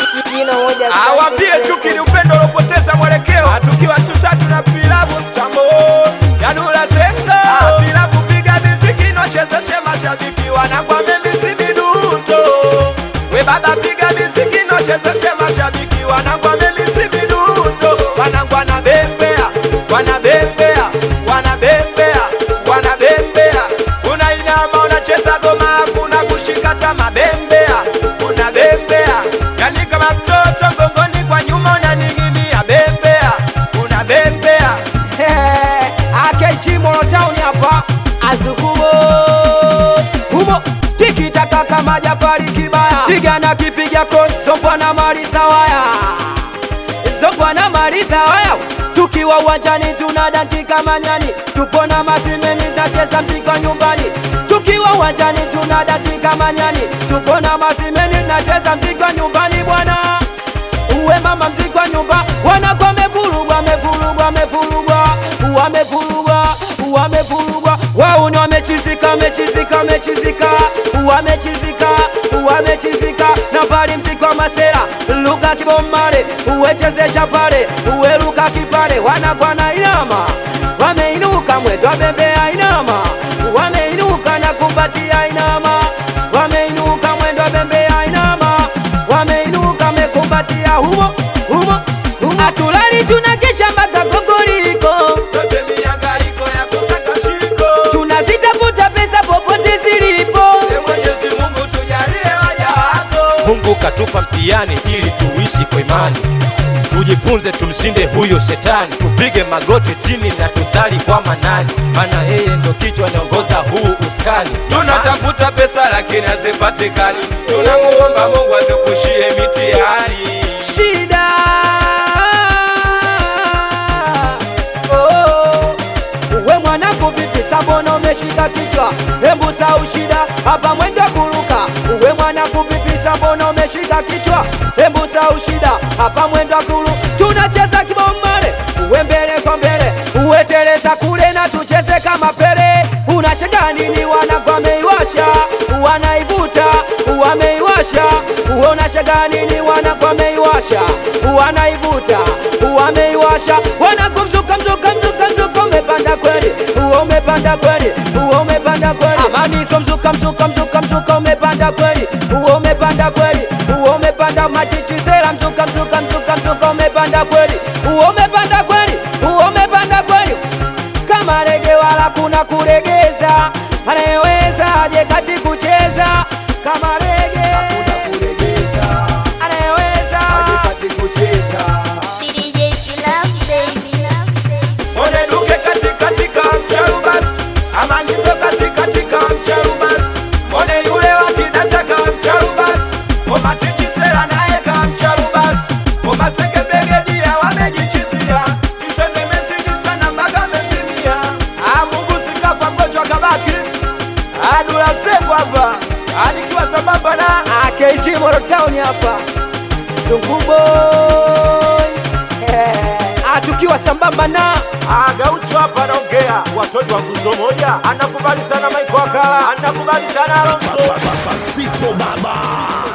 jino moja awambie chuki ni upendo uliopoteza mwelekeo tukiwa tutatu na pilabu mtambo yanula senga pilabu piga miziki nochezeshe mashabiki wanagwa memisi miduto we baba piga miziki nochezeshe mashabiki wanagwa memisi miduto wanagwa na bembea wanabembea wanabembea wanabembea unainama unacheza goma hakuna kushika tama bembea unabembea yani kama mtoto mgongoni kwa nyuma unaning'inia bembea unabembea akeichi morotauni hapa azukumo humo tikitaka kama jafari kibaya tigana kipiga cross sopwa na marisa waya sopwa na marisa waya tukiwa uwanjani tuna danki kama nyani tupo na masimeni tacheza mzika nyumbani tukiwa uwanjani tuna danki kama nyani tupo na masimeni nacheza mzika nyumbani bwana uwe mama mzikwa nyumba wanakwa wamevurugwa wamevurugwa wamevurugwa wamevurugwa wamevurugwa wauni wamechizika wamechizika wamechizika wamechizika wamechizika na pali mzikwa masera luka kibomare uwechezesha pale uweruka kipale wanakwa na inama wameinuka mwetwa bembea inama wameinuka na kumbatia inama wameinuka mwendo wa bembea inama wameinuka mekumbatia humo humo humo atulali tunakesha mpaka gogoliko yote miangaiko ya kusaka shiko tunazitafuta pesa popote zilipo e mwenyezi mungu tujalie waja wako mungu katupa mtihani ili tuishi kwa imani tujifunze tumshinde huyo shetani tupige magoti chini na tusali kwa manani maana yeye ndo kichwa anaongoza huu uskani tunatafuta pesa lakini hazipatikani tunamuomba mungu atukushie mitihani shida oh. we mwanangu vipi sabona umeshika kichwa hembu sau shida hapa mwendo wa kuruka uwe mwanangu vipi sabona umeshika kichwa hembu sau shida hapa mwendo wa kuru tunacheza kibombare uwe mbele kwa mbele uwe teleza kule na tucheze kama pele unashanga nini wanangu wameiwasha wanaivuta wameiwasha unashanga nini wanangu wameiwasha wanaivuta wameiwasha wanangu mzuka mzuka mzuka mzuka umepanda kweli uo umepanda kweli uo umepanda kweli amani so mzuka mzuka mzuka mzuka umepanda kweli uo umepanda kweli uo umepanda matichisera mzuka mzuka mzuka mzuka umepanda kweli uo umepanda kweli uo umepanda kweli kama rege wala kuna kuregeza anayeweza aje kati kucheza kama rege hakuna kuregeza anayeweza aje kati kucheza DJ Love Baby Mone duke katikatika mcharubas amanizo katikatika mcharubas Mone yule wakidataka mcharubas Omatichisera naye ka mcharubas Omaseke begedia wamejichizia Kisende mezidi sana mpaka mezimia Ah Mungu sikafa mgonjwa kabaki Adula sengu hapa Anikiwa sambamba na akeichi morotown hapa zunguboy Eh, atukiwa sambamba na Agaucho hapa anaongea, watoto wa nguzo moja, anakubali sana Mike Wakala, anakubali sana Alonso. Pasito Baba.